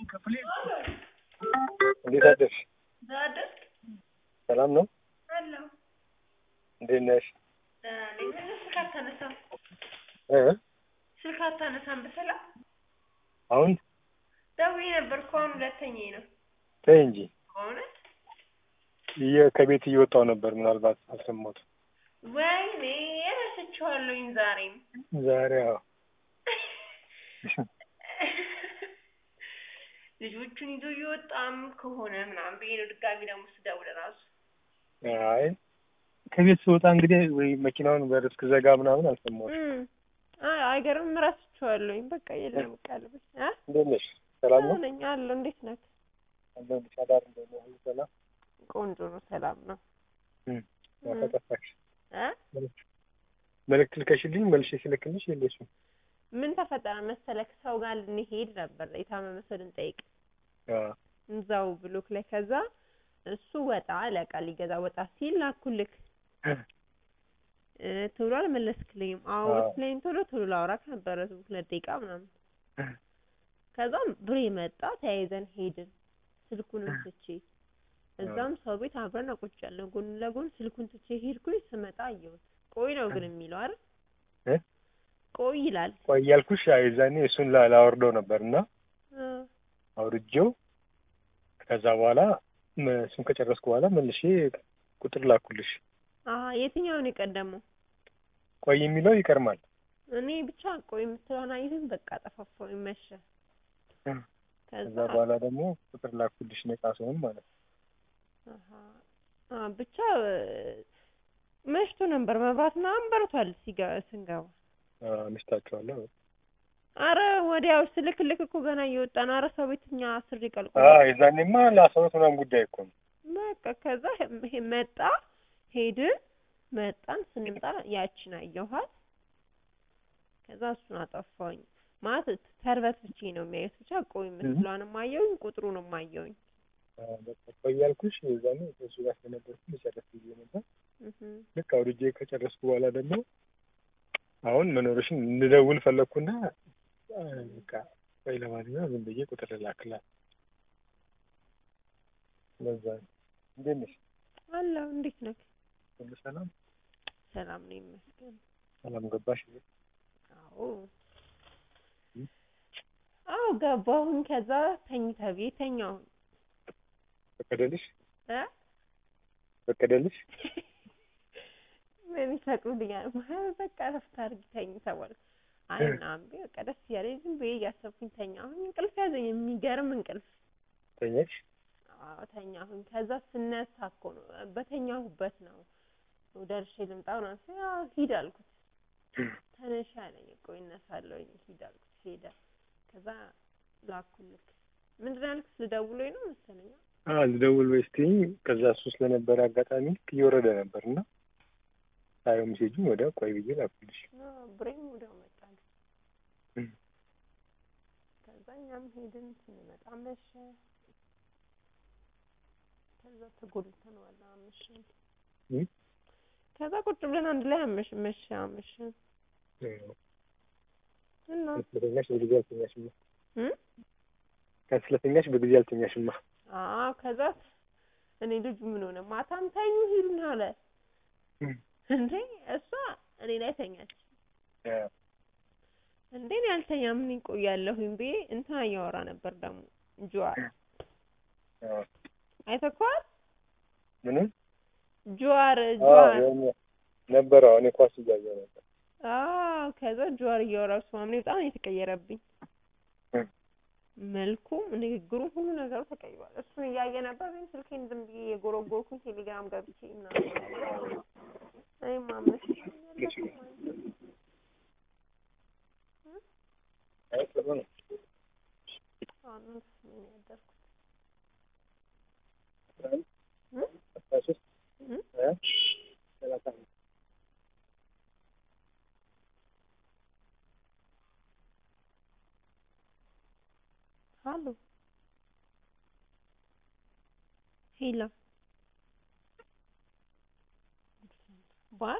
እንዴት አደርሽ? ዛደርክ ሰላም ነው? አለሁ እንዴት ነሽ? ደህና ነኝ። ስልክ አታነሳም እ ስልክ አታነሳም በሰላም አሁን ደውዬ ነበር እኮ አሁን ሁለተኛዬ ነው ተይ እንጂ በእውነት እየ- ከቤት እየወጣሁ ነበር። ምናልባት አልሰማሁትም። ወይኔ ረስቼዋለሁኝ ዛሬም ዛሬ አዎ ልጆቹን ይዞ እየወጣም ከሆነ ምናምን ብዬ ነው ድጋሚ ደግሞ ስደውል እራሱ አይ ከቤት ስወጣ እንግዲህ ወይ መኪናውን በር እስክዘጋ ምናምን አልሰማሁትም። አይ አይገርምም ረስቼዋለሁኝ በቃ የለም ቀልብ እ እንዴት ነሽ? ሰላም ነው? ነኝ አለሁ እንዴት ነህ አለሁልሽ። አዳር እንዴት ነው? ሁሉ ሰላም? ቆንጆ ነው ሰላም ነው እም፣ ማታ ጠፋሽ። እ መልዕክት ልከሽልኝ መልሼ ስልክልሽ የለሽም። ምን ተፈጠረ መሰለክ ሰው ጋር ልንሄድ ነበር የታመመ ሰው ልንጠይቅ አዎ እዛው ብሎክ ላይ ከዛ እሱ ወጣ ለቃ ሊገዛ ወጣ ሲል ላኩልክ እ ቶሎ አልመለስክልኝም አዎ አዎ። ብትለኝ ቶሎ ቶሎ ላውራክ ነበረ ሁለት ደቂቃ ምናምን ከዛም ብሬ መጣ ተያይዘን ሄድን ስልኩንም ትቼ እዛም ሰው ቤት አብረን ቁጭ ያለን ጎን ለጎን ስልኩን ትቼ ሄድኩኝ ስመጣ አየሁት ቆይ ነው ግን የሚለው አይደል እ ቆይ ይላል ቆይ እያልኩሽ አይ የዛኔ እሱን ላ- ላወርደው ነበር እና እ አውርጄው ከዛ በኋላ መ- እሱን ከጨረስኩ በኋላ መልሼ ቁጥር ላኩልሽ። አሀ የትኛውን የቀደመው ቆይ የሚለው ይቀርማል። እኔ ብቻ ቆይ የምትለውን አይተን በቃ ጠፋፋው መሸ ከዛ ከዛ በኋላ ደግሞ ቁጥር ላኩልሽ ነጻ ሲሆን ማለት ነው። አሀ አ ብቻ እ መሽቶ ነበር መብራት ምናምን በርቷል ሲጋ ስንገባ አዎ፣ አምሽታችኋለሁ። አረ ወዲያው ስልክልክ እኮ ገና እየወጣን አረ ሰው ቤት እኛ አስር ይቀልቁ አዎ የዛኔማ ለአስራ ሁለት ምናምን ጉዳይ እኮ ነው። በቃ ከዛ ሄ- መጣ ሄድን መጣን ስንመጣ ያችን አየኋት ከዛ እሱን አጠፋሁኝ ማለት ተርበት ብቻ ነው የሚያዩት ብቻ ቆይ ምስሏንም አየሁኝ ቁጥሩንም አየሁኝ አዎ፣ በቃ ቆይ እያልኩሽ የዛኔ ከእሱ ጋር ስለነበርኩ ልጨርስ ብዬ ነበር። እህ ልክ አውርጄ ከጨረስኩ በኋላ ደግሞ አሁን መኖርሽን እንድደውል ፈለግኩና አ፣ በቃ ቆይ ለማንኛውም ዝም ብዬ ቁጥር ልላክላት። ለዛ ነው። እንዴት ነሽ? አለሁ እንዴት ነህ ሁሉ ሰላም? ሰላም ነው ይመስገን ሰላም ገባሽ? አዎ አዎ ገባሁኝ ከዛ ተኝታ ቤት ተኛሁኝ ፈቀደልሽ? እ ፈቀደልሽ? ምን ይፈቅዱልኛል ማለት በቃ እረፍት አድርጊ ተኝ ተባልኩ አይ ምናምን ብዬ በቃ ደስ እያለኝ ዝም ብዬ እያሰብኩኝ ተኛሁኝ እንቅልፍ ያዘኝ የሚገርም እንቅልፍ ተኛሽ? አዎ ተኛሁኝ ከዛ ስነሳ እኮ ነው በተኛሁበት ነው ደርሼ ልምጣ ምናምን ስል አዎ ሂድ አልኩት ተነሽ አለኝ ቆይ እነሳለሁኝ ሂድ አልኩት ሄደ ከዛ ላኩልክ ምንድን ነው ያልኩት ልደውሎኝ ነው መሰለኝ አዎ ልደውል ወይ ስትይኝ ከዛ እሱ ስለነበረ አጋጣሚ ልክ እየወረደ ነበር እና ሳየው ሜሴጁን ወዲያው ቆይ ብዬ ላኩልሽ። አዎ ብሬም ወዲያው መጣልኝ እም። ከዛ እኛም ሄድን ስንመጣ መሸ ከዛ ተጎልተን ዋላ አመሸን እም? ከዛ ቁጭ ብለን አንድ ላይ አመሽ መሸ አመሸን እና ስለተኛሽ በጊዜ አልተኛሽማ። እም? ቀን ስለተኛሽ በጊዜ አልተኛሽማ። አዎ ከዛ እኔ ልጁ ምን ሆነ ማታም ተኙ ሂዱን አለ እም። እንዴ እሷ እኔ ላይ ተኛች አዎ። እንዴ እኔ አልተኛም ምን ይቆያለሁኝ ብዬ እንትና እያወራ ነበር ደግሞ ጁዋር አዎ። አይተኸዋል ምንም ጁዋር አዎ ጁዋር የሆነ ነበረ። አዎ እኔ ኳስ እያየሁ ነበር። አዎ ከዛ ጁዋር እያወራ እሱ ማምኔ በጣም ነው የተቀየረብኝ እም። መልኩም ንግግሩም ሁሉ ነገሩ ተቀይሯል እሱን እያየ ነበር ግን ስልኬን ዝም ብዬ የጎረጎርኩኝ ቴሌግራም ገብቼ ምናምን እኔም አመሽ አይ ጥሩ ነው። አምስት ምን ያደርኩት አስራ አንድ እም? አስራ ሶስት እም? ሀያ ሰላሳ አምስት ሀሎ ሄሎ ባር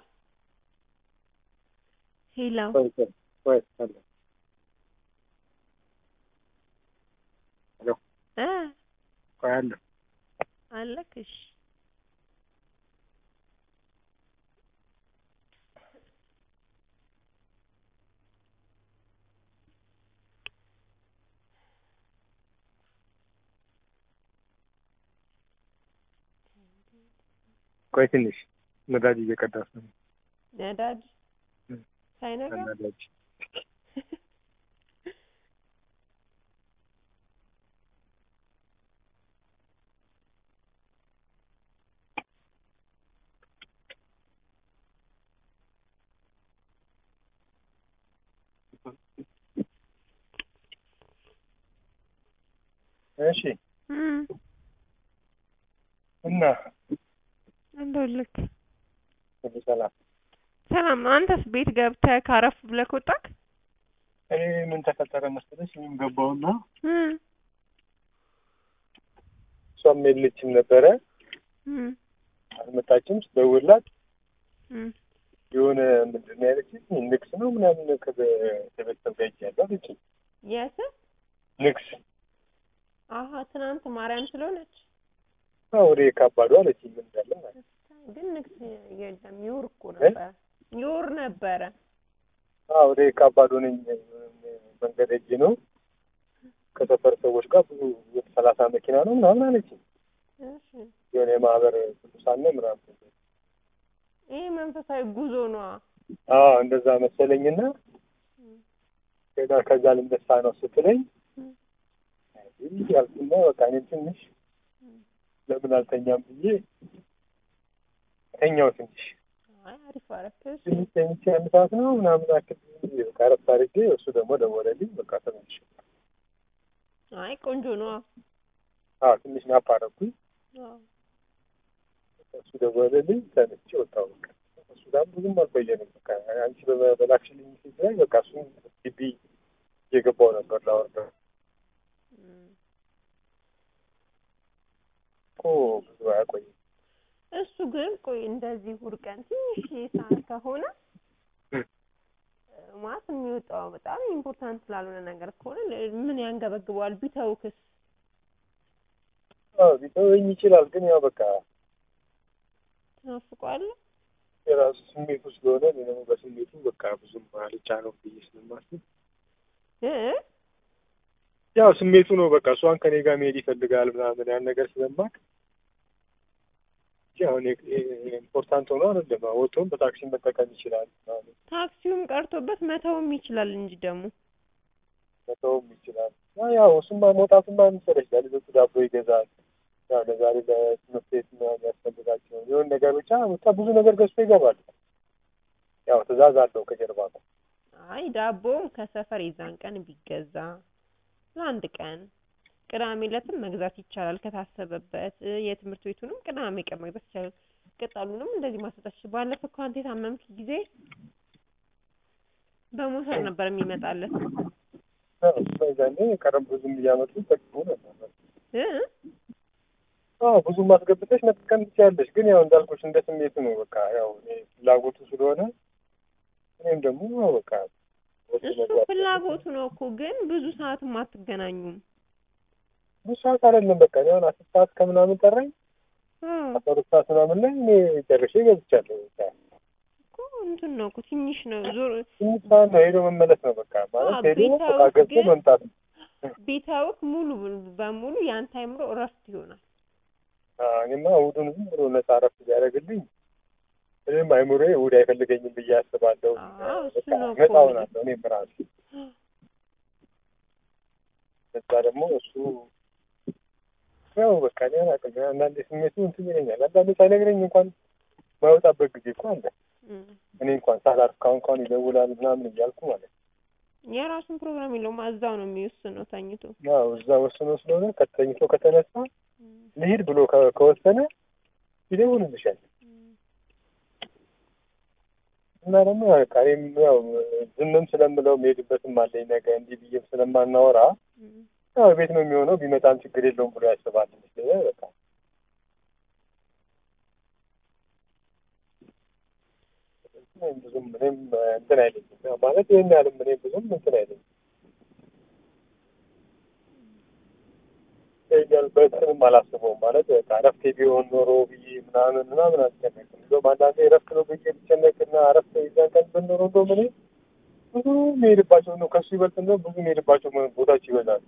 ሄሎ ቆይ ቆይ ቆይ አለ እ ቆይ አለሁ አለክ እሺ ቆይ ትንሽ ነዳጅ እየቀዳሁ ነው። ነዳጅ እ ሳይነጋ ነዳጅ እሺ እም እና እንደውልክ ሁሉ ሰላም። ሰላም ነው። አንተስ ቤት ገብተህ ካረፍ ብለህ ወጣክ? እኔ ምን ተፈጠረ መሰለሽ እኔም ገባሁና እም እሷም የለችም ነበረ እም አልመጣችም። ስደውልላት እም የሆነ ምንድን ነው ያለችኝ ንግስ ነው ምናምን ከቤ- ከቤተሰብ ጋር ሄጃለሁ አለችኝ። የት? ንግስ አሀ ትናንት ማርያም ስለሆነች አዎ ወደ የካባዱ አለችኝ። ምን እንዳለ ማለት ነው። ግን ንግስ የለም ይውር እኮ ነበረ ይውር ነበረ። አዎ ወደ የካባዱ ነኝ መንገድ ሄጄ ነው ከሰፈር ሰዎች ጋር ብዙ ሰላሳ መኪና ነው ምናምን አለችኝ። እሺ የሆነ የማህበር ቅዱሳን ነው ምናምን ይሄ መንፈሳዊ ጉዞ ነዋ። አዎ እንደዛ መሰለኝና ከዛ ከዛ ልነሳ ነው ስትለኝ ይህ ያልኩና በቃ እኔም ትንሽ ለምን አልተኛም ብዬ ተኛው። ትንሽ አይ አሪፍ አረክ። እሺ ትንሽ ተኝቼ አንድ ሰዓት ነው ምናምን አክል በቃ እረፍት አድርጌ እሱ ደግሞ ደወለልኝ። በቃ ተመልሼ አይ ቆንጆ ነዋ። አዎ ትንሽ ናፕ አደረኩኝ። አዎ እሱ ደወለልኝ። ተነስቼ ወጣሁ። በቃ እሱ ጋር ብዙም አልቆየንም። በቃ አንቺ በ- በላክሽልኝ ሴት ላይ በቃ እሱን ግቢ እየገባሁ ነበር ላወርደው እም እኮ ብዙ አያቆይም። እሱ ግን ቆይ እንደዚህ እሑድ ቀን ትንሽ ሰዓት ከሆነ እም። ማለት የሚወጣው በጣም ኢምፖርታንት ስላልሆነ ነገር ከሆነ ለ- ምን ያንገበግበዋል? ቢተውክስ? አዎ ሊተወኝ ይችላል፣ ግን ያው በቃ ትናፍቀዋለህ? የራሱ ስሜቱ ስለሆነ እኔ ደግሞ በስሜቱ በቃ ብዙም አልጫነውም ብዬ ስለማስብ እ ያው ስሜቱ ነው በቃ እሷን ከኔ ጋር መሄድ ይፈልጋል ምናምን ያን ነገር ስለማቅ እንጂ አሁን የ- የ- ኢምፖርታንት ሆኖ አይደለም። ወጥቶም በታክሲ መጠቀም ይችላል ምናምን ታክሲውም ቀርቶበት መተውም ይችላል እንጂ ደግሞ መተውም ይችላል። ያ- ያው እሱማ መውጣቱማ መሰለሽ ለልጆቹ ዳቦ ይገዛል። ያው ለዛሬ ለትምህርት ቤት ምናምን ያስፈልጋቸው የሆነ ነገር ብቻ ብቻ ብዙ ነገር ገዝቶ ይገባል። ያው ትዕዛዝ አለው ከጀርባ ነው። አይ ዳቦም ከሰፈር የዛን ቀን ቢገዛ ለአንድ ቀን ቅዳሜ ዕለትም መግዛት ይቻላል ከታሰበበት እ የትምህርት ቤቱንም ቅዳሜ ቀን መግዛት ይቻላል። ቅጠሉንም እንደዚህ ማስወጣት ይችላል። ባለፈው እኮ አንተ የታመምክ ጊዜ በሞተር ነበር የሚመጣለት ያው እሱ ዛኔ ቀረብ ብዙም እያመጡ ይጠቅሙ ነበር። እ አዎ ብዙም አስገብተሽ መጠቀም ትችያለሽ። ግን ያው እንዳልኩሽ እንደ ስሜቱ ነው። በቃ ያው እኔ ፍላጎቱ ስለሆነ እኔም ደግሞ ያው በቃ ወጥቶ እሱ መግባት ፍላጎቱ ነው እኮ ግን ብዙ ሰዓትም አትገናኙም። ብዙ ሰዓት አይደለም። በቃ እኔ አሁን አስር ሰዓት ከምናምን ጠራኝ እ አስራ ሁለት ሰዓት ምናምን ላይ እኔ ጨርሼ ገብቻለሁ። በቃ እኮ እንትን ነው እኮ ትንሽ ነው ዞር ትንሽ ሰዓት ነው ሄዶ መመለስ ነው። በቃ ማለት አዎ፣ ሄዶ ቤታው በቃ ገብቶ ግን- መምጣት ነው። ቢተውክ ሙሉ በሙሉ ያንተ አይምሮ እረፍት ይሆናል። አዎ፣ እኔማ እሑዱን ዝም ብሎ ነፃ እረፍት ቢያደርግልኝ እኔም አይምሮዬ እሑድ አይፈልገኝም ብዬ አስባለሁ። አዎ፣ እሱ በቃ ነው እኮ ነፃ የምልህ። ሆናለሁ እኔም ራሴ እዛ ደግሞ እሱ ያው በቃ እኔ አላውቅም። አንዳንዴ ስሜቱ እንትን ይለኛል። አንዳንዴ ሳይነግረኝ እንኳን ማይወጣበት ጊዜ እኮ አለ። እም። እኔ እንኳን ሳላርፍ ካሁን ካሁን ይደውላል ምናምን እያልኩ ማለት ነው። የራሱን ፕሮግራም የለውም እዛው ነው የሚወስነው ተኝቶ። ያው እዛ ወስኖ ስለሆነ ከተኝቶ ከተነሳ እም። ልሂድ ብሎ ከ- ከወሰነ ይደውልልሻል። እና ደግሞ በቃ እኔም ያው ዝምም ስለምለው የምሄድበትም አለኝ ነገ እንዲህ ብዬም ስለማናወራ እም። ያው ቤት ነው የሚሆነው ቢመጣም ችግር የለውም ብሎ ያስባል ይመስለኛል። በቃ እኔም ብዙም እኔም እንትን አይለኝም ያው ማለት ይህን ያህልም እኔም ብዙም እንትን አይለኝም። ይመስለኛል በእንትንም አላስበውም ማለት በቃ እረፍቴ ቢሆን ኖሮ ብዬ ምናምን ምናምን አልጨነቅም። እንደውም አንዳንዴ እረፍት ነው ብዬ ብጨነቅና እረፍት የዛን ቀን ብንኖሮ እንደውም እኔ ብዙ የሚሄድባቸው ነው ከሱ ይበልጥ እንደውም ብዙ የሚሄድባቸው ቦታዎች ይበዛሉ።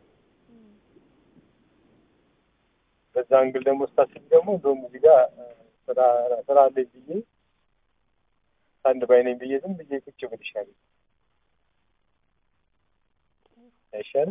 በዛ አንግል ደግሞ ስታስብ ደግሞ እንደውም እዚህ ጋር ስራ ስራ አለኝ ብዬ አንድ ባይ ነኝ ብዬ ዝም ብዬ ቁጭ ብል ይሻላል አይሻልም?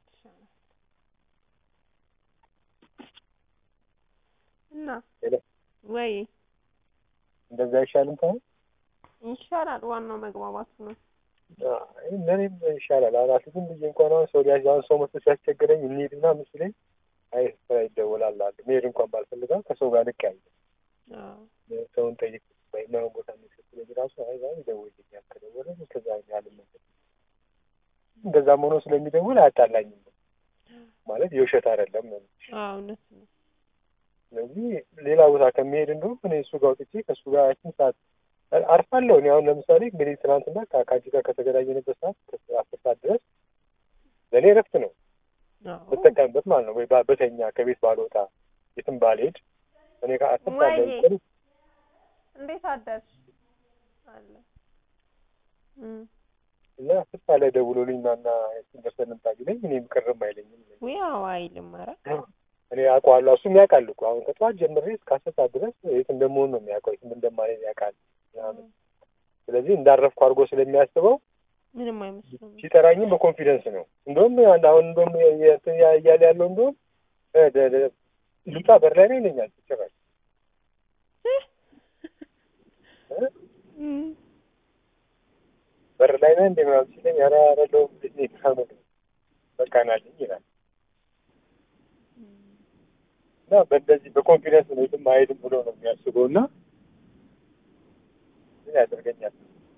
እና ሄሎ ወይ እንደዛ አይሻልም? ታዲያ ይሻላል። ዋናው መግባባቱ ነው። አይ ለእኔም ይሻላል። አራት ዝም ብዬ እንኳን አሁን ሰው ሊያዝ አሁን ሰው መስሎ ሲያስቸግረኝ እንሂድና ምስለኝ አይ ስራ ይደወላል አለ መሄድ እንኳን ባልፈልጋ ከሰው ጋር ልቅ ያለ አዎ ሰውን ጠይቅ በማይሆን ቦታ የሚሰጥለኝ ራሱ አይ ዛሬ ይደውልልኛል ከደወለ ከዛ ያልመለስ እንደዛም ሆኖ ስለሚደውል አያጣላኝም ማለት የውሸት አይደለም ነው። አዎ እውነት ነው። ስለዚህ ሌላ ቦታ ከሚሄድ እንደውም እኔ እሱ ጋር ወጥቼ ከእሱ ጋር ያችን ሰዓት አርፋለሁ። እኔ አሁን ለምሳሌ እንግዲህ ትናንትና ከ- ከአንቺ ጋር ከተገናኘንበት ሰዓት ከ- አስር ሰዓት ድረስ ለእኔ እረፍት ነው አዎ ብጠቀምበት ማለት ነው። ወይ ባ- በተኛ ከቤት ባልወጣ የትም ባልሄድ እኔ ጋር አስር ሰዓት ላይ ወይኔ። ብትል እንዴት አደርሽ አለ እም እና አስር ሰዓት ላይ ደውሎልኝ ና እና ደርሰን እንምጣ ቢለኝ እኔም ቅርም አይለኝም። ውይ አዎ አይልም። ኧረ እኔ አውቀዋለሁ፣ እሱም ያውቃል እኮ አሁን ከጠዋት ጀምሬ እስከ አስር ሰዓት ድረስ የት እንደምሆን ነው የሚያውቀው፣ የትም እንደማልሄድ ያውቃል ምናምን። ስለዚህ እንዳረፍኩ አድርጎ ስለሚያስበው ምንም አይመስልም። ሲጠራኝም በኮንፊደንስ ነው። እንደውም አንድ አሁን እንደውም የ- የ- እንትን ያ- እያለ ያለው እንደውም እ ደ- ደ- ልውጣ በር ላይ ነው ይለኛል ጭራሽ እ እም በር ላይ ነህ እንደ ምናምን ሲለኝ ኧረ አይደለሁም እንዴት ነህ ምናምን በቃ ናልኝ ይላል እና በእንደዚህ በኮንፊደንስ ነው የትም አይሄድም ብሎ ነው የሚያስበው እና ምን ያደርገኛል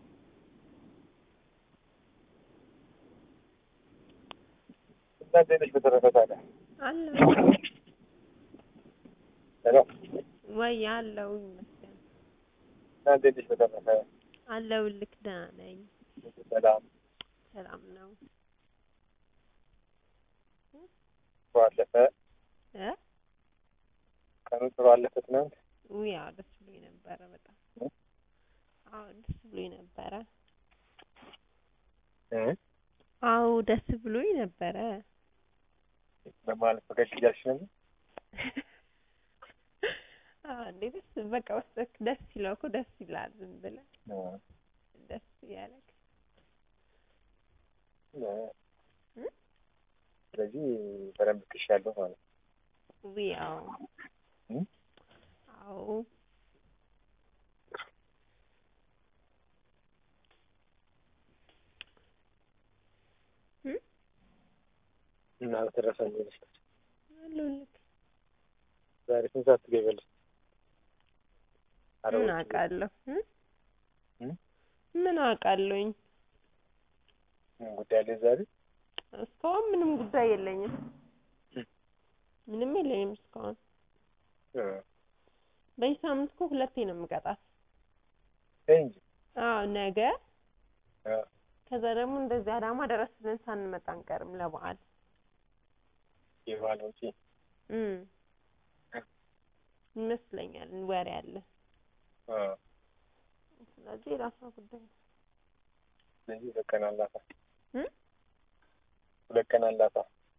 እና እንዴት ነሽ በተረፈ ታዲያ አለ ሄሎ ወይ አለው ይመስገን እና እንዴት ነሽ በተረፈ አለው ልክ ደህና ነኝ። ሰላም ሰላም ነው ጥሩ አለፈ እ ቀኑ ጥሩ አለፈ ትናንት ውይ አዎ ደስ ብሎኝ ነበረ በጣም እ? አዎ ደስ ብሎኝ ነበረ እ አዎ ደስ ብሎኝ ነበረ በማለት ፈገግ እያልሽ ነበር አዎ እንዴ ደስ በቃ ውስጥህ ደስ ሲለው እኮ ደስ ይላል ዝም ብለህ እ ደስ እያለክ እ እ? ስለዚህ በደንብ ትሻለሁ ማለት ነው ውይ አዎ እ? አዎ እ? እና በተረፈ እንዴት ነሽ አለሁልህ ዛሬ ስንት ሰዓት ትገቢያለሽ ምን አረቦች አውቃለሁ እ? እ? ምን አውቃለሁኝ ምን ጉዳይ አለ ዛሬ እስካሁን ምንም ጉዳይ የለኝም እ? ምንም የለኝም እስካሁን እ በዚህ ሳምንት እኮ ሁለቴ ነው የምቀጣት ተይ እንጂ አዎ ነገ እ ከዛ ደግሞ እንደዚህ አዳማ ድረስ ብለን ሳንመጣ አንቀርም ለበዓል የበዓል ወጪ እም ይመስለኛል ወሬ አለ እ ስለዚህ የራሷ ጉዳይ ነው ስለዚህ ሁለት ቀን አላታ እ? ሁለት ቀን አላታ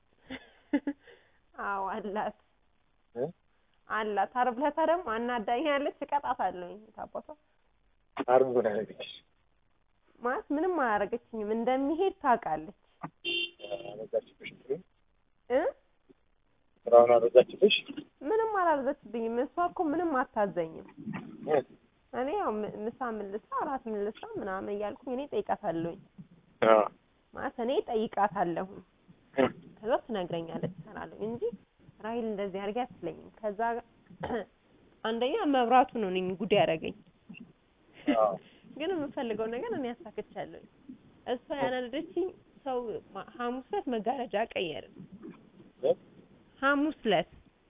አዎ አላት እ? አላት ዓርብ ዕለት ደግሞ አናዳኛለች እቀጣታለሁኝ ታባቷ ዓርብ ምን አደረገችሽ ማለት ምንም አላደረገችኝም እንደሚሄድ ታውቃለች አበዛችብሽ እንትኑን እ ስራውን አበዛችብሽ ምንም አላበዛችብኝም እሷ እኮ ምንም አታዘኝም እ እኔ ያው ም- ምሳ ምን ልስራ እራት ምን ልስራ ምናምን እያልኩኝ እኔ ጠይቃታለሁኝ አ ማለት እኔ ጠይቃታለሁ እ ከዛ ትነግረኛለች እሰራለሁ እንጂ ራሂል እንደዚህ አድርጊ አትለኝም ከዛ አንደኛ መብራቱ ነው እኔን ጉድ ያደረገኝ አ ግን የምፈልገው ነገር እኔ አሳክቻለሁኝ እሷ ያናደደችኝ ሰው ማ- ሐሙስ ዕለት መጋረጃ ቀየርን እ ሐሙስ ዕለት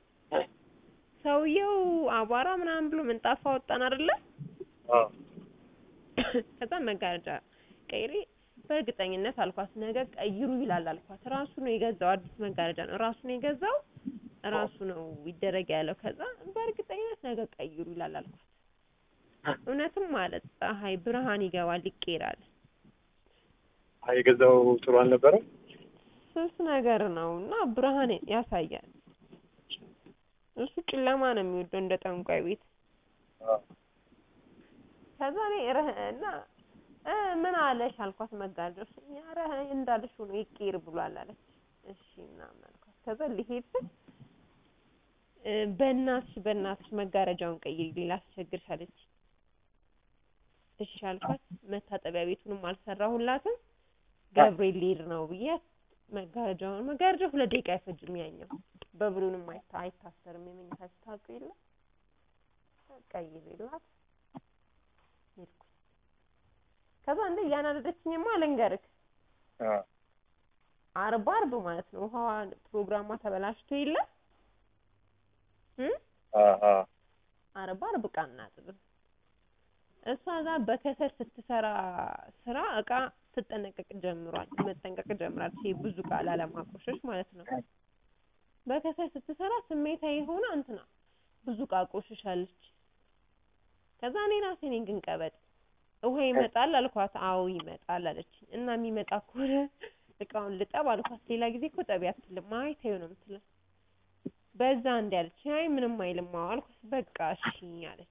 ሰውየው አቧራ ምናምን ብሎ ምንጣፍ አወጣን አይደለ አ ከዛ መጋረጃ ቀይሬ በእርግጠኝነት አልኳት ነገ ቀይሩ ይላል አልኳት። ራሱ ነው የገዛው፣ አዲስ መጋረጃ ነው ራሱ ነው የገዛው፣ ራሱ ነው ይደረግ ያለው። ከዛ በእርግጠኝነት ነገ ቀይሩ ይላል አልኳት። እውነትም ማለት ፀሐይ ብርሃን ይገባል ይቀራል። አይ የገዛው ጥሩ አልነበረም። ስስ ነገር ነው እና ብርሃን ያሳያል። እሱ ጨለማ ነው የሚወደው እንደ ጠንቋይ ቤት። አዎ። ከዛ እኔ ረህ እና እ ምን አለሽ አልኳት። መጋረጃው ኧረ እንዳልሽ ሆኖ ይቀር ብሏል አለች። እሺ ምናምን አልኳት። ከዛ ሊሄድ ስል እ በእናትሽ በእናትሽ መጋረጃውን ቀይሪ ሌላ አስቸግርሽ አለች። እሺ አልኳት። መታጠቢያ ቤቱንም አልሰራሁላትም ገብርኤል ሊሄድ ነው ብዬ መጋረጃውን መጋረጃው ሁለት ደቂቃ አይፈጅም። ያኛው በብሉንም አይታ አይታሰርም የመኝታ ስታውቅ የለ ቀይሬላት ሄድኩ። ከዛ እንደ እያናደደችኝማ ልንገርክ አዎ። አርብ አርብ ማለት ነው ውሃዋ ፕሮግራሟ ተበላሽቶ የለ እ አዎ አዎ። አርብ አርብ እቃ እናጥብም። እሷ ጋር በከሰል ስትሰራ ስራ እቃ ትጠነቀቅ ጀምሯል መጠንቀቅ ጀምራለች። ይሄ ብዙ እቃ ላለማቆሸሽ ማለት ነው። በከሰል ስትሰራ ስሜታዊ ሆና እንትና ብዙ እቃ ቆሽሻለች። ከዛ እኔ ራሴ ነኝ ግን ቀበጥ ውሃ ይመጣል አልኳት። አዎ ይመጣል አለች። እና የሚመጣ ከሆነ እቃውን ልጠብ አልኳት። ሌላ ጊዜ እኮ ጠቢ አትልም። አይ ተይው ነው የምትለው። በዛ እንዲ አለች። አይ ምንም አይልም አዎ አልኳት። በቃ እሺ አለች።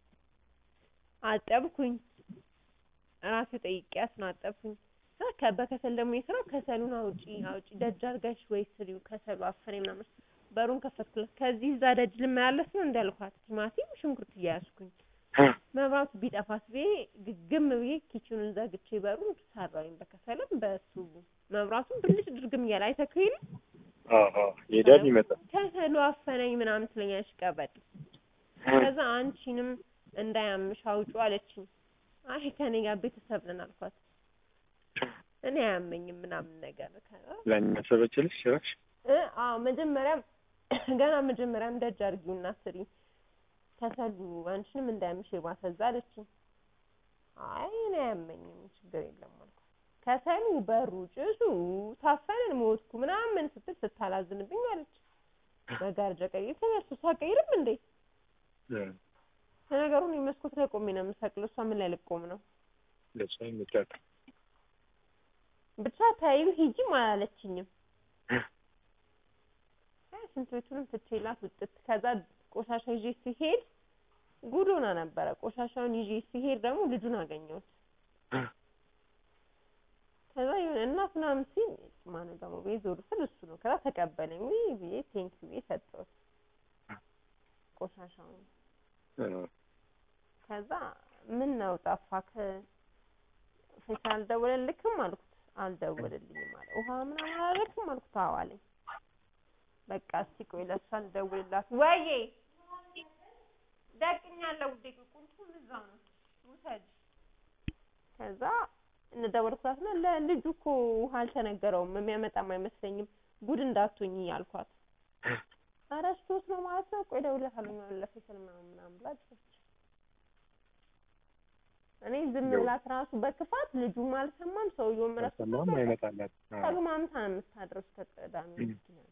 አጠብኩኝ ራሴ ጠይቄያት ነው አጠብኩኝ። ከዛ በከሰል ደግሞ የስራው ከሰሉን አውጪ አውጪ ደጅ አድርገሽ ወይ ስሪው ከሰሉ አፈሬ ምናምን በሩን ከፈትኩለት። ከዚህ እዛ ደጅ ልመላለስ ነው እንዳልኳት ቲማቲም ሽንኩርት እያያዝኩኝ መብራቱ ቢጠፋስ ብዬ ግግም ብዬ ኪችኑን ዘግቼ በሩን ሰራሁኝ። በከሰልም በሱ መብራቱን ብልጭ ድርግም እያለ አይተክው የለ አዎ አዎ። ይሄዳል ይመጣል። ከሰሉ አፈነኝ ምናምን ትለኛለች ቀበጥ። ከዛ አንቺንም እንዳያምሽ አውጩ አለችኝ። አይ ከኔ ጋር ቤተሰብ ነን አልኳት። እኔ አያመኝም ምናምን ነገር ከዛ ለእኛ ሰበችልሽ ጭራሽ እ አዎ መጀመሪያም ገና መጀመሪያም ደጅ አድርጊውና ስሪ ከሰሉ አንቺንም እንዳያምሽ የባሰዛ አለችኝ። አይ እኔ አያመኝም ችግር የለም አልኳት። ከሰሉ በሩ ጭሱ ታፈንን ሞትኩ ምናምን ስትል ስታላዝንብኝ አለች። መጋረጃ ቀይር ተነሱ ሳቀይርም እንዴ ለነገሩ እኔ መስኮት ላይ ቆሜ ነው የምሰቅለው። እሷ ምን ላይ ልቆም ነው? ለሷ ይመጣል። ብቻ ተይው ሂጂም አላለችኝም። አይ ሽንት ቤቱንም ትቼላት ውጥት። ከዛ ቆሻሻ ይዤ ሲሄድ ጉድ ሆና ነበረ። ቆሻሻውን ይዤ ሲሄድ ደግሞ ልጁን አገኘሁት። ከዛ የሆነ እናት ምናምን ሲል ማነው ደግሞ ብዬ ዞር ስል እሱ ነው። ከዛ ተቀበለኝ ውይ ብዬ ቴንኪው ብዬ ሰጠሁት ቆሻሻውን ከዛ ምን ነው ጠፋክ? ፌስ አልደወለልክም አልኩት። አልደወለልኝም አለ። ውሃ ምናምን አላለክም አልኩት። አዎ አለኝ። በቃ እስቲ ቆይ ለእሷ ልደውልላት። ወይዬ ደቅኛለሁ ውዴ፣ ቁልፉም እዛው ነው ውሰድ። ከዛ እንደደወልኩላትና ለልጁ እኮ ውሃ አልተነገረውም የሚያመጣም አይመስለኝም ጉድ እንዳትሆኝ አልኳት። ኧረ ስቶት ነው ማለት ነው። ቆይ እደውልለታለሁ ምናምን ለፌሰል ምናምን ምናምን ብላ ጮኸች። እኔ ዝም ብላት ራሱ በክፋት ልጁም አልሰማም ሰውየውም ራሱ ሰማም አይመጣላት። ተግማምታ ነው የምታድረው እስከ ቅዳሜ ምክንያት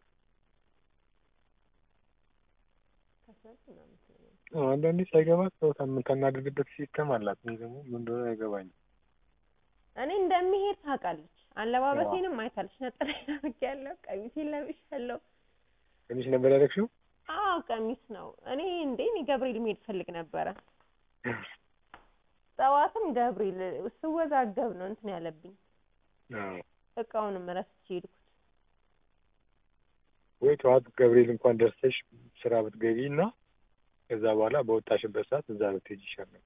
ከሰል ምናምን ትለኛለች። አንዳንዴ ሳይገባት ሰው ከምታናድድበት ሲስተም አላት። እኔ ደግሞ ምን እንደሆነ አይገባኝም። እኔ እንደሚሄድ ታውቃለች። አለባበሴንም አይታለች። ነጠላዬን አድርጌያለሁ፣ ቀሚሴን ለብሻለሁ። ቀሚስ ነበር ያደረግሽው? አዎ ቀሚስ ነው። እኔ እንዴ እኔ ገብርኤል መሄድ ፈልግ ነበረ። ጠዋትም ገብርኤል ስወዛገብ ነው እንትን ያለብኝ። አዎ። እቃውንም ረስቼ ሄድኩት። ወይ ጠዋት ገብርኤል እንኳን ደርሰሽ ስራ ብትገቢ እና ከዛ በኋላ በወጣሽበት ሰዓት እዛ ብትሄጂ ይሻላል።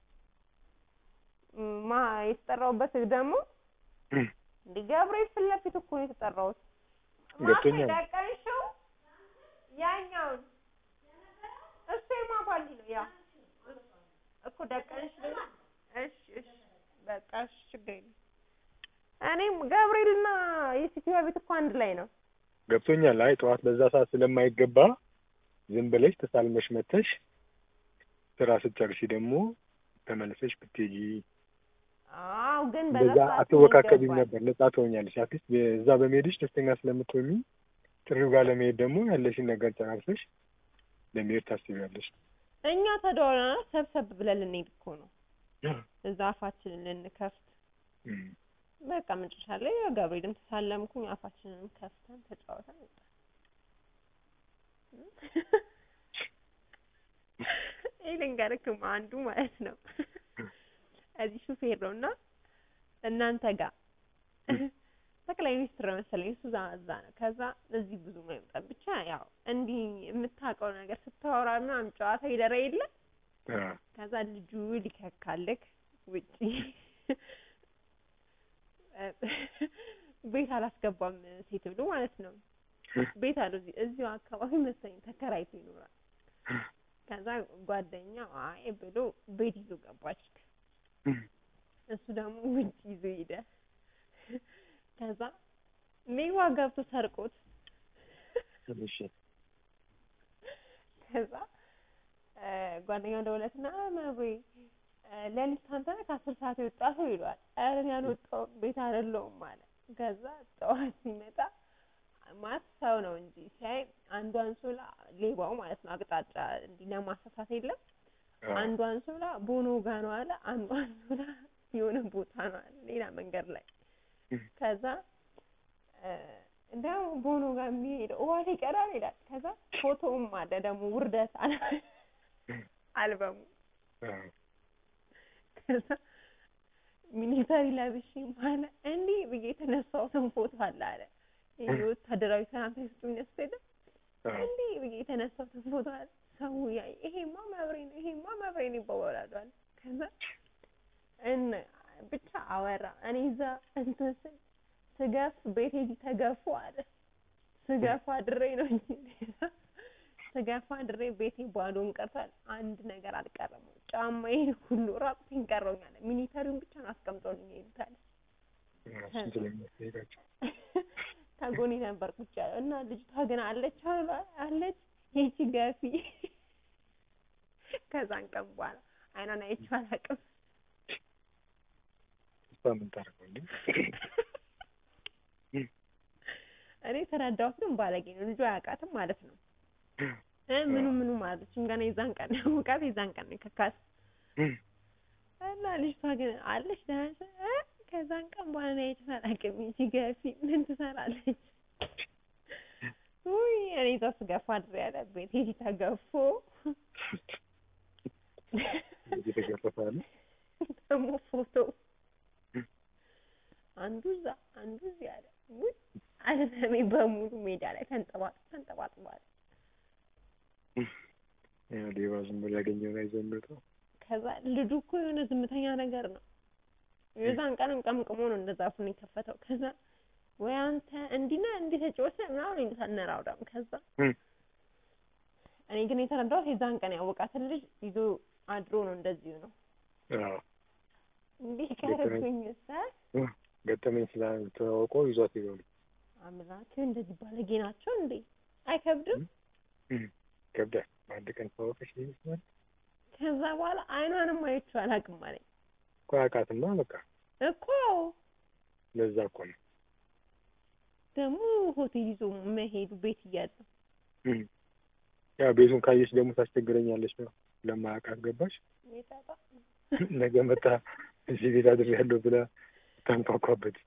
ማ የተጠራሁበት ደግሞ እንደ ገብርኤል ፊት ለፊት እኮ ነው የተጠራሁት። ገብቶኛል። ደቀንሽው ያኛውን እሱ የማባሊ ነው ያ እኮ ደቀንሽ እሺ እሺ በቃ እሺ ችግር የለም። እኔም ገብርኤልና የሴትዮዋ ቤት እኮ አንድ ላይ ነው። ገብቶኛል። አይ ጠዋት በዛ ሰዓት ስለማይገባ ዝም ብለሽ ተሳልመሽ መተሽ ስራ ስትጨርሺ ደግሞ ተመልሰሽ ብትሄጂ አዎ ግን በዛ እንደዛ ሰዓት አትወካከቢም ይገባል። ነበር። ነጻ ትሆኛለሽ። አትሊስት እዛ በመሄድሽ ደስተኛ ስለምትሆኚ ጥሪው ጋር ለመሄድ ደግሞ ያለሽን ነገር ጨራርሰሽ ለመሄድ ታስቢያለሽ። እኛ ተደዋውለናል ሰብሰብ ብለን ልንሄድ እኮ ነው እዛ አፋችንን ልንከፍት እም። በቃ መጨረሻ ላይ ገብርኤልም ተሳለምኩኝ አፋችንንም ከፍተን ተጫወተን ወጣን። ይሄ ልንገርክም አንዱ ማለት ነው እዚህ ሹፌር ነው እና እናንተ ጋር ጠቅላይ ሚኒስትር መሰለኝ እሱ እዛ እዛ ነው። ከዛ እዚህ ብዙ አይመጣም። ብቻ ያው እንዲህ የምታውቀው ነገር ስታወራ ምናምን ጨዋታ ይደረ የለ አ፣ ከዛ ልጁ ሊከካልክ ውጪ ቤት አላስገባም ሴት ብሎ ማለት ነው። ቤት አለው እዚህ እዚሁ አካባቢ መሰለኝ ተከራይቶ ይኖራል። ከዛ ጓደኛው አይ ብሎ ቤት ይዞ ገባች። እሱ ደግሞ ውጭ ይዞ ሄደ። ከዛ ሌባ ገብቶ ሰርቆት እሺ ከዛ እ ጓደኛው ደውለትና መብሬ ሌሊት አንተ ነህ ከአስር ሰዓት የወጣኸው ይለዋል። ኧረ እኔ አልወጣሁም ቤት አይደለሁም አለ። ከዛ ጠዋት ሲመጣ ማለት ሰው ነው እንጂ ሲያይ አንዱ አንሶላ ሌባው ማለት ነው አቅጣጫ እንዲህ ለማሳሳት የለም አ፣ አንዱ አንሶላ ቦኖ ጋ ነው አለ። አንዱ አንሶላ የሆነ ቦታ ነው አለ ሌላ መንገድ ላይ ከዛ እ እንደው ቦኖ ጋር የሚሄደው ውሃ ይቀራል ይላል። ከዛ ፎቶውም አለ ደግሞ ውርደት አለ አልበሙ አ፣ ከዛ ሚሊተሪ ለብሼ ማለ እንዲህ ብዬ የተነሳሁትን ፎቶ አለ አለ ይሄ ወታደራዊ ሰላምታ ይሰጡኝ ያስፈደ አ፣ እንዲህ ብዬ የተነሳሁትን ፎቶ አለ ሰው ያይ ይሄማ መብሬ ነው ይሄማ መብሬ ነው ይባባላሉ አለ ከዛ እነ ብቻ አወራ እኔ እዛ እንትን ስል ስገፍ ቤቴ እዚህ ተገፉ አለ ስገፋ አድሬ ነው እንጂ ስገፋ አድሬ ቤቴ ባዶን ቀርቷል። አንድ ነገር አልቀረም። ጫማዬን ሁሉ ራቁቴን ቀረውኛል። ሚኒተሪውን ብቻ ነው አስቀምጦልኝ ይሉታል። እሱን ስለሚያስጠይቃቸው ከጎኔ ነበር ቁጭ ያለው እና ልጅቷ ግን አለች አሉ አለች ይቺ ገፊ። ከዛን ቀን በኋላ አይኗን አይቼው አላውቅም። እሷ ምን ታደርገው እንዴ? እኔ የተረዳሁት ግን ባለጌ ነው። ልጁ አያውቃትም ማለት ነው። እ ምኑ ምኑ ማለችም ገና የዛን ቀን ነው ያወቃት፣ የዛን ቀን ነው የከካት እና ልጅቷ ግን አለች ደህና ነሽ? እ ከዛን ቀን በኋላ ነው አይቼው አላውቅም። ይቺ ገፊ ምን ትሰራለች? ውይ እኔ እዛ ስገፋ አድሬ ያለ ቤት ሂጂ ተገፎ እየተገረፈ ያለ ደግሞ ፎቶ አንዱ እዛ አንዱ እዚህ አለ። ውይ አለሜ በሙሉ ሜዳ ላይ ተንጠባጥ ተንጠባጥቧል። ያው ሌባ ዝም ብሎ ያገኘውን አይዞህ የሚወጣው ከዛ ልጁ እኮ የሆነ ዝምተኛ ነገር ነው። የዛን ቀንም ቀምቅሞ ነው እንደዛ አፉን የከፈተው። ከዛ ወይ አንተ እንዲህ ነህ እንዲህ ተጫወተ ምናምን ይሉታል እነ ራውዳም። ከዛ እም። እኔ ግን የተረዳሁት የዛን ቀን ያወቃትን ልጅ ይዞ አድሮ ነው እንደዚሁ ነው አዎ እንዲህ ቀርብኝ ሰ ገጠመኝ ስላልተዋወቀው ይዟት ይዘው አምላክ እንደዚህ ባለጌ ናቸው እንዴ? አይከብድም? ይከብዳል። በአንድ ቀን ተዋወቀች ይመስላል ከዛ በኋላ አይኗንም አይቼው አላውቅም አለኝ እኮ አያውቃትማ በቃ እኮ ለዛ እኮ ነው ደግሞ ሆቴል ይዞ መሄዱ ቤት እያለ እም። ያው ቤቱን ካየች ደግሞ ታስቸግረኛለች ነው ለማያውቃት ገባሽ ይጠጣ ነገ መጣ እዚህ ቤት አድሬያለሁ ብላ ታንኳኳበት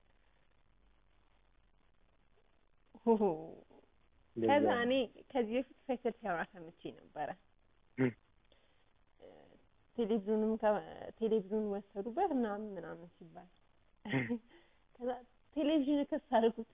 ሆሆ ለዛ ከዛ ነው። እኔ ከዚህ በፊት ፈይሰል ሲያወራ ሰምቼ ነበረ እም። ቴሌቪዥኑም ከ- ቴሌቪዥኑን ወሰዱበት ምናምን ምናምን ሲባል ከዛ ቴሌቪዥን ክስ አልኩት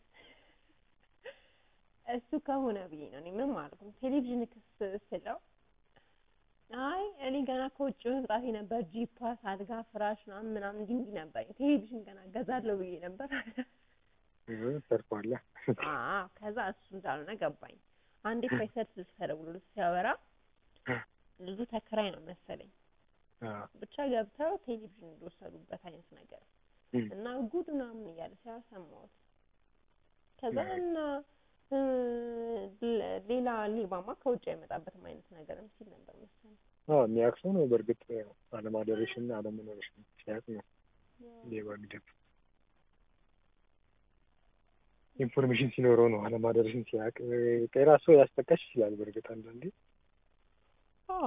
እሱ ከሆነ ብዬ ነው እኔ ምንም አልኩም ቴሌቪዥን ክስ ስለው አይ እኔ ገና ከውጭ መምጣቴ ነበር ጂፓስ አልጋ ፍራሽ ምናምን ምናምን እንዲህ እንዲህ ነበር ቴሌቪዥን ገና ገዛለሁ ብዬ ነበር እ ተርፏላ አዎ ከዛ እሱ እንዳልሆነ ገባኝ አንዴ ፈይሰል ስልክ ተደውሎ ሲያወራ ልጁ ተከራይ ነው መሰለኝ አዎ ብቻ ገብተው ቴሌቪዥን እንደወሰዱበት አይነት ነገር እም። እና ጉድ ምናምን እያለ ሲያወራ ሰማሁት። ከዛ አዎ። እና እ ለ- ሌላ ሌባማ ከውጭ አይመጣበትም አይነት ነገር ሲል ነበር መሰለኝ። አዎ የሚያውቅ ሰው ነው በእርግጥ ያው አለማደረሽና አለመኖርሽን ሲያውቅ ነው ሌባ የሚደፍ ኢንፎርሜሽን ሲኖረው ነው አለማደርሽን ሲያውቅ ጤና ሰው ያስጠቃሽ ይችላል። በእርግጥ አንዳንዴ አዎ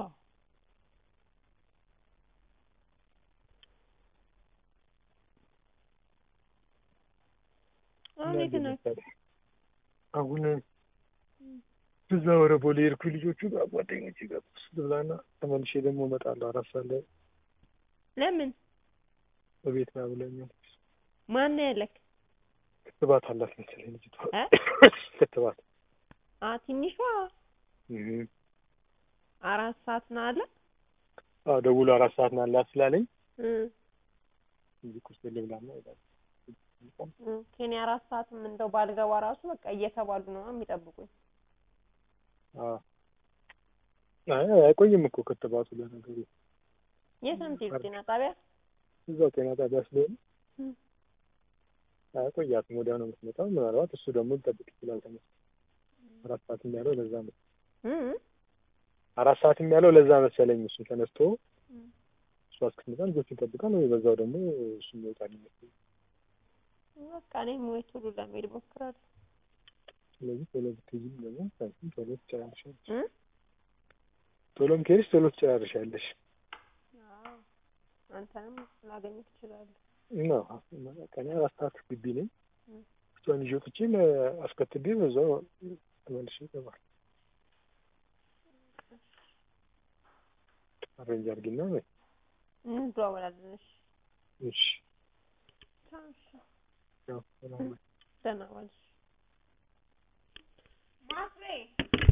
አሁን የት ናችሁ? አሁን እዛ ወደ ቦሌ ሄድኩኝ ልጆቹ ጋር ጓደኞቼ ጋር ቁርስ ልብላና ተመልሼ ደግሞ እመጣለሁ። አራት ሰዓት ላይ ለምን በቤት ና ብለኛል። ማን ነው ያለክ? ክትባት አላት መሰለኝ ልጅቷ እ? ክትባት አ ትንሿ እህ አራት ሰዓት ነው አለ አዎ ደውሎ አራት ሰዓት ና አላት ስላለኝ እ እዚህ ቁርስ ልብላና እሄዳለሁ። እ ከኔ አራት ሰዓትም እንደው ባልገባ ራሱ በቃ እየተባሉ ነው የሚጠብቁኝ። አዎ አይ አይቆይም እኮ ክትባቱ ለነገሩ የት ነው የምትሄዱት? ጤና ጣቢያ? እዛው ጤና ጣቢያ ስለሆነ እ አያቆያትም። ወዲያው ነው የምትመጣው። ምናልባት እሱ ደግሞ ሊጠብቅ ይችላል። ተመስ አራት ሰዓትም ያለው ለዛ ነው እ አራት ሰዓትም ያለው ለዛ መሰለኝ። እሱ ተነስቶ እ እሷ እስክትመጣ ልጆቹን ይጠብቃል ወይ በዛው ደግሞ እሱ ይወጣል ይመስለኝ። በቃ እኔም ወይ ቶሎ ለመሄድ እሞክራለሁ። ስለዚህ ቶሎ ብትሄጂም ደግሞ አንቺም ቶሎ ትጨራርሻለሽ። እ ቶሎም ከሄድሽ ቶሎ ትጨራርሻለሽ። አዎ አንተንም ላገኝህ እችላለሁ። እና ቀን አራት ሰዓት ግቢ ነኝ። እ እሷን ይዤ ወጥቼ አስከትቤ በዛው ተመልሼ እገባለሁ። አሬንጅ አድርጊና ወይ እንደዋወላለን። እሺ እሺ ቻው። እሺ ያው ሰላም ደህና ዋልሽ። ማስሬ